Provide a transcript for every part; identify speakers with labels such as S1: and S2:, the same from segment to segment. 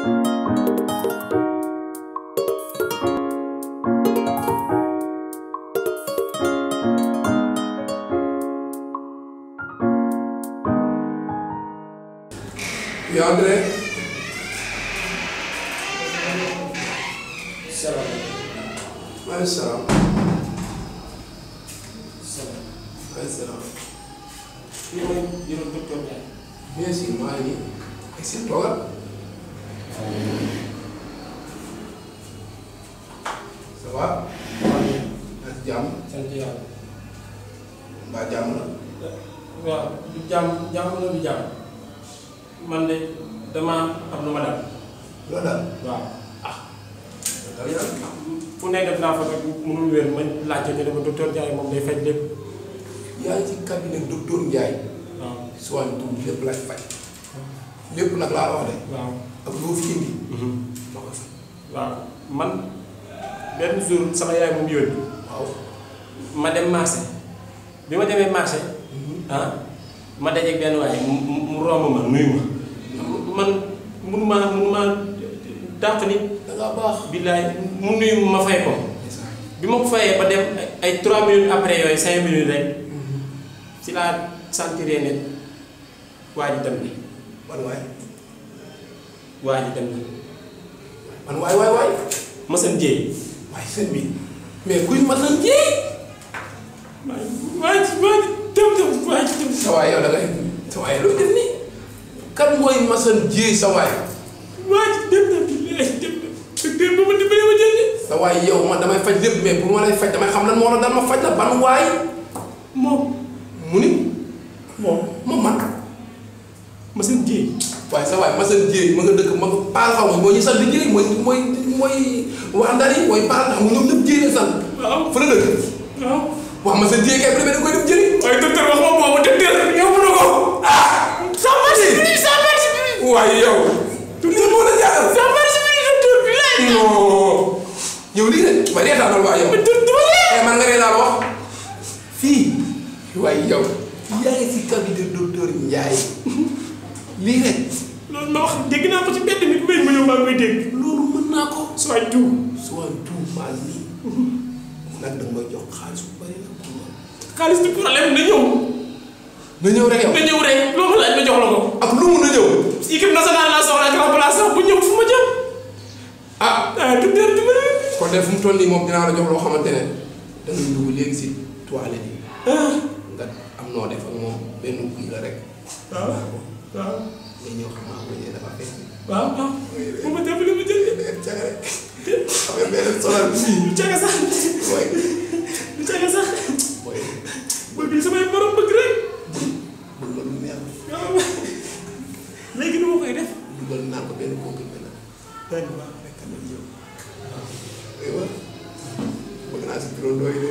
S1: Oui, André.
S2: Salaam.
S1: Maaleykum salaam.
S2: Salaam.
S1: Maaleykum salaam.
S2: Fii mooy bureau docteur Ndiaye.
S1: Bien sûr, maa ngi nii. Est-ce que toogal. Ça va. ak jàmm.
S2: sant yàlla.
S1: mbaa jàmm la.
S2: waaw du jàmm jàmm la du jàmm. man de damaa am lu ma dal.
S1: loolu daal.
S2: waaw ah.
S1: dal yàlla.
S2: fu ne def naa fa rek mënul wér ma laajte ñu ne ma docteur Ndiaye moom day faj lépp.
S1: yaa ngi ci cabinet docteur Ndiaye.
S2: waaw
S1: soin tout lépp lay faj. lépp nag laa wax de.
S2: waaw.
S1: ak loo fi indi. ma ko faj.
S2: waaw man benn jour sama yaay moom yónni
S1: waaw.
S2: ma dem marché bi ma demee marché ah ma dajeeg benn waaye mu mu mu romb ma nuyu ma man munuma munuma dàq nit
S1: da ngaa baax.
S2: billaay mu nuyu ma fay ko bi ma ko fayee ba dem ay 3 minutes après yooyu 5 minutes rek ci laa sentiree ne waa ji dem na
S1: man waay.
S2: waa ji dem na
S1: man waay waay waay.
S2: Massane Dieye
S1: waaye sëñ bi. mais kuy Massane Dieye.
S2: waa ji waa ji waa ji dem dem waa ji dem
S1: sa waay yow da ngay sa waay loo def nii kan mooy Massane Dieye sa waay
S2: waa ji dem na billaay dem na docteur ba ma dimbalee ma jël de
S1: sa waay yow man damay faj lépp mais pour ma lay faj damay xam lan moo la dal ma faj la ban waay
S2: moom
S1: mu ni moom moom man
S2: Massane Dieye
S1: waaye sa waay Massane Dieye ma nga dëkk ma nga paal xaw ma mooy ñu sant Dieye mooy mooy mooy waa Ndar yi mooy paal xam nga ñoom ñëpp Dieye la sant
S2: waaw
S1: fa la dëkk
S2: waaw
S1: waaw Massane Dieye kay premier da koy def jëli
S2: waaye docteur wax ma boobu docteur yóbbu na ko ah ça marche plus ça marche plus
S1: waaye yow lii moo la jaaxal
S2: ça marche plus docteur bi lay
S1: non yow lii rek waaye reetaanal waa yow eh man nga reetaan wax fii waaye yow yaa ngi si cabinet docteur Ndiaye lii rek
S2: loolu ma wax dégg naa ko ci mbedd mi may ma ñëw maa ngi koy dégg
S1: loolu mën naa ko
S2: soit tout
S1: soit tout mal nii nag da nga may jox xaalis bu bari nag pour ma
S2: xaalis du problème na ñëw
S1: na ñëw rek yow
S2: na ñëw rek loolu laaj ma jox la ko
S1: ak lu mu na ñëw
S2: équipe nationale la soxla ak remplaçant bu ñëw fu ma jëm
S1: ah
S2: ah docteur dimbali
S1: kon de fu mu toll nii moom dinaa la jox loo xamante ne da ngay dugg léegi si toilette yi
S2: ah
S1: nga am noo def ak moom benn buy la rek
S2: waaw waaw
S1: nga ñëw xam naa ko ñëwee dafa fekk
S2: waaw waaw bu ma dimbali ma jël
S1: caga rek xam nga benn solal fii
S2: du caga sax
S1: mooy
S2: du caga sax
S1: mooy
S2: bëgg li samay borom bëgg rek
S1: dugal lu neex
S2: waaw léegi nu ma koy def
S1: dugal naan ko benn comprimé la
S2: daañu waaw
S1: rek tamit yow aywa bëgg naa si turandoo yi de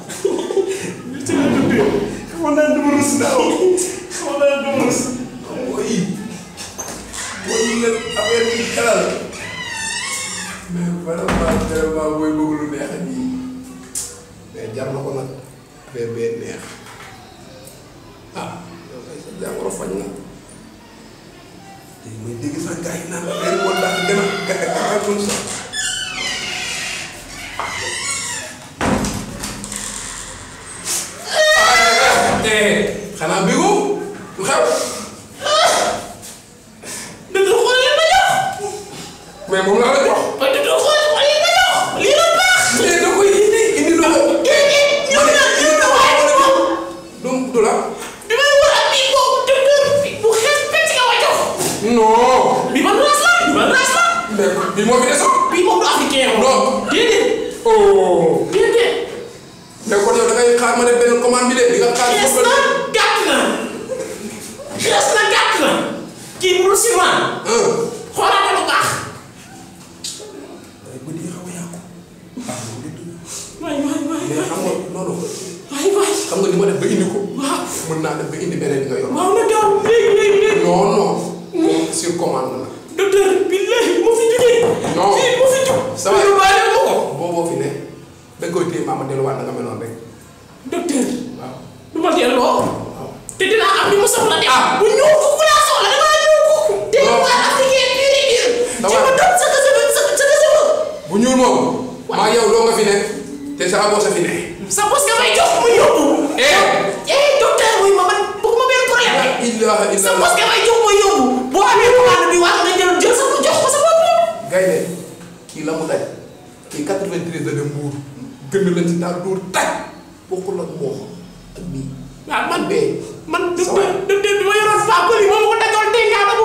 S2: li ci la docteur xamoon naa dama rus naaw xamoon naa dama rus
S1: mooy mooy ñu leen affaire bi xelal mais vraiment vraiment mooy bëgg lu neex a nii mais jar na ko nag affaire bee neex ah yow kay sa jàngoro faj na léegi may dégg sax gars yi naan affaire moo tax gën a gën a gën sax eh xanaa bégu lu xew
S2: docteur xool leen ma jox
S1: mais moom laa la jox
S2: waaye docteur xool xool leen ma jox lii la baax
S1: mais da koy indi indi lu ko
S2: ñëw na ñëw na waaye
S1: du du la
S2: bi may war a bii boobu docteur bi bu xees pecc nga ma jox
S1: non
S2: bi man raas la bi man raas la
S1: mais bi moo fi desoon
S2: bii moom du africain moom
S1: non
S2: déedéet
S1: oh
S2: déedéet
S1: mais kon yow da ngay xaar ma ne benn commande bi de di nga xaar
S2: xees
S1: foofu
S2: na
S1: la
S2: gàtt na xees na gàtt na kii mënul si man
S1: ah
S2: xoolaate lu baax
S1: ay bët yi xaw a yàqu ah loolu dëgg la
S2: waay waay waay
S1: mais xam nga loolu
S2: waay waay
S1: xam nga ni ma def ba indi ko
S2: waaw
S1: mën naa def ba indi beneen bi nga yor
S2: waaw na gaaw léegi léegi léegi
S1: non non moom sur commande la
S2: docteur billahi mu fi jógee
S1: Non.
S2: fii mu fi jóg
S1: Ça va.
S2: yóbbaale ma ko
S1: booboo fi ne da nga koy téye maama delluwaat na nga meloon rek
S2: docteur
S1: waaw
S2: du ma delloo
S1: waaw
S2: te dinaa am li ma soxla de
S1: Ah.
S2: bu ñëw kooku laa soxla damaa ñëw kooku te
S1: Non.
S2: waa africain biir biir
S1: Dawal.
S2: ci ma
S1: nga fi ne te sa bos a fi ne.
S2: sa bos nga may jox mu yóbbu.
S1: eh.
S2: eh docteur wuy ma man bëgguma benn problème de.
S1: ilaha
S2: sa
S1: illallah.
S2: bos nga may jox ma yóbbu. boo amee commande bi wax nga jël jël sa jox ko sa bopp.
S1: gaynde kii la mu daj kii 93 la dem Mbuur gën lañ si daal dóor taj bokkul ak moom ak bii
S2: waaw man
S1: bee
S2: man
S1: Sa waay.
S2: docteur docteur bi ma yoroon faa bëri moom ko dajoon tey ñaata bu